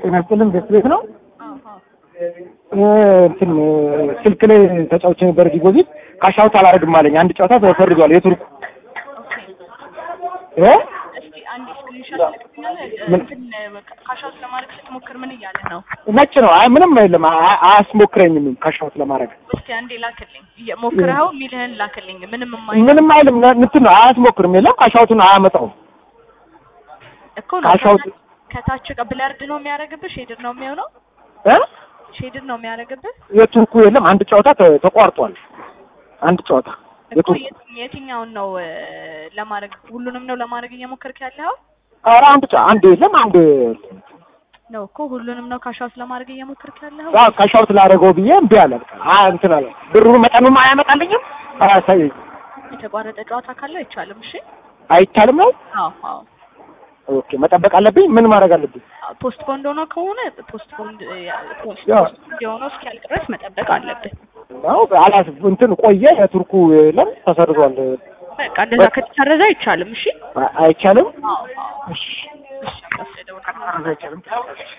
ጤና ይስጥልን ቤት ቤት ነው አዎ እንትን ስልክ ላይ ተጫውቼ ነበር ዲፖዚት ካሻውት አላደርግም አለኝ። አንድ ጨዋታ ተፈርዷል። የቱርኩ እ እስቲ አንድ ስክሪንሾት ልክልኛለህ? ምን? እንትን ካሻውት ለማድረግ ስትሞክር ምን እያለ ነው? ነጭ ነው። አይ ምንም የለም። አ- አያስሞክረኝም ካሻውት ለማድረግ እስቲ አንዴ ላክልኝ። ሞክረኸው የሚልህን ላክልኝ። ምንም የማይ ምንም አይልም። ነ- እንትን ነው አያስሞክርም። የለም ካሻውቱን አያመጣውም። እኮ ነው ካሻውት- ከታች ከታች ብለርድ ነው የሚያደርግብህ? ሼድድ ነው የሚሆነው? እ ሼድድ ነው የሚያደርግብህ? የቱርኩ የለም። አንድ ጨዋታ ተ- ተቋርጧል። አንድ ጨዋታ እኮ የቱርኩ የት- የትኛውን ነው እ፣ ለማድረግ ሁሉንም ነው ለማድረግ እየሞከርክ ያለኸው? ኧረ አንድ ጨ- አንድ የለም። አንድ ነው እኮ ሁሉንም ነው ካሻውት ለማድረግ እየሞከርክ ያለኸው? አዎ ካሻውት ላደረገው ብዬ እምቢ አለ። በቃ አ እንትን አለ። ብሩ መጠኑም አያመጣልኝም። አያሳየኝ። የተቋረጠ ጨዋታ ካለው አይቻልም። እሺ። አይቻልም ነው። አዎ አዎ ኦኬ መጠበቅ አለብኝ። ምን ማድረግ አለብኝ? ፖስት ፖንድ ሆኖ ከሆነ ፖስት ፖንድ ፖስት ያው። ፖንድ የሆነው እስኪያልቅ ድረስ መጠበቅ አለብህ። አዎ አላስ እንትን ቆየ። የቱርኩ የለም ተሰርዟል። በቃ እንደዛ ከተሰረዘ አይቻልም። እሺ አ- አይቻልም። አዎ አዎ እሺ እሺ ወስደው አይቻልም።